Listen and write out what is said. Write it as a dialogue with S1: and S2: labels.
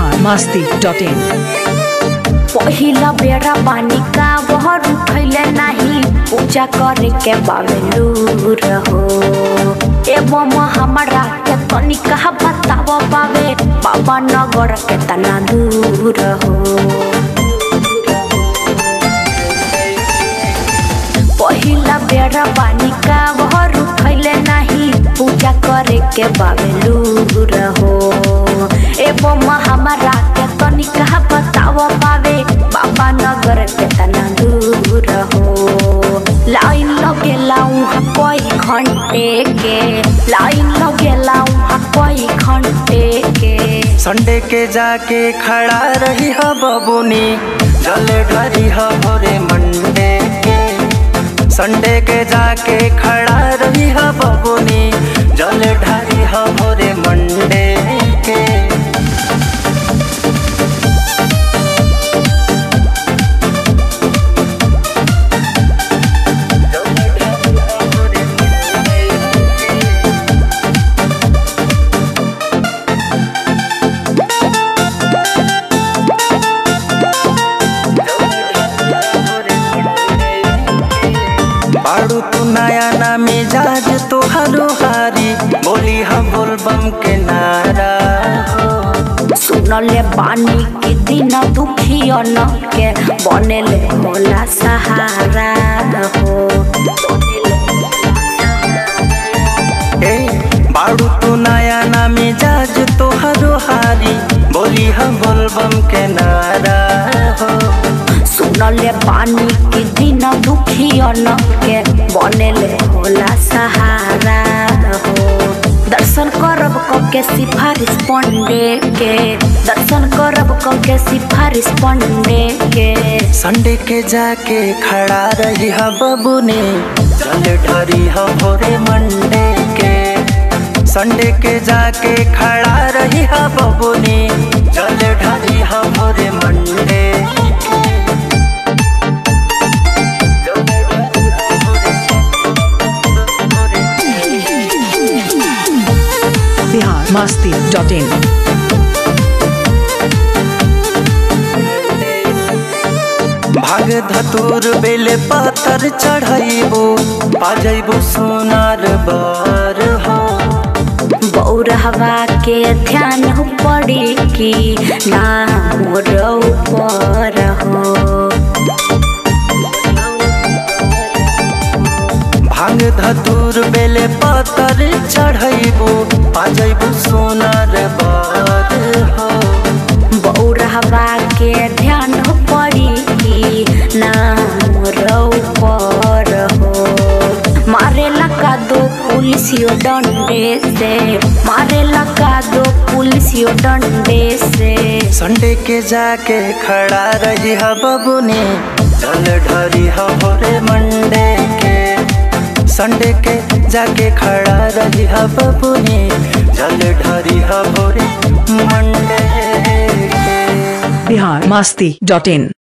S1: Bihar Masti dot इन
S2: पहिला बेरा पानी का बहर उठैले नाही पूजा करे के बाबेलू रहो एवं हमरा के तनी कहा बताव बाबे बाबा नगर के तना दूर हो पहिला बेरा पानी का बहर उठैले नाही पूजा करे के बाबेलू रहो एवं हमरा के तनी कहा बताव बाबे बाबा नगर के तना दूर हो लाइन लगेला उहाँ कई घंटे के लाइन लगेला उहाँ कई घंटे के
S3: संडे के जाके खड़ा रही ह बबुनी जल ढरी ह भोरे मंडे के संडे के जाके खड़ा रही ह बबुनी जल ढरी ह भोरे मंडे के बाड़ू तू नया ना मिजाज तोहरो हारी बोली हम बोलबम के नारा हो
S2: सुनले बानी के दिन दुखियन के बनेले होला सहारा हो
S3: ए बाड़ू तू नया ना मिजाज तोहरो हारी बोली हम बोलबम के नारा हो
S2: सुनले पानी के दिन दुखियन के बनेले होला सहारा हो दर्शन करब क के सिफारिश पंडे के दर्शन करब क के सिफारिश पंडे के
S3: संडे के जाके खड़ा रही ह बबुनी जल ढरी ह भोरे मंडे के संडे के जाके खड़ा रही ह बबुनी जल ढरी ह भोरे Monday
S1: Bihar Masti dot in
S3: भाग धतूर बेले पत्थर चढ़ाइबो पाजैबो सोनार बार हो
S2: बौरहवा के ध्यान पड़ी कि ना मोर ऊपर हो
S3: भांग धतूर बेले पत्थर चढ़ाइबो पाजैबो सोनार बार हो
S2: बौरहवा के ध्यान पड़ी कि ना मोर ऊपर हो मारे लगा दो पुलिसियो डंडे से मारे लगा दो पुलिसियो डंडे से
S3: संडे के जाके खड़ा रही ह बबुनी जल ढरी ह भोरे मंडे के संडे के जाके खड़ा रही ह बबुनी जल ढरी ह भोरे मंडे के
S1: बिहार मस्ती डॉट इन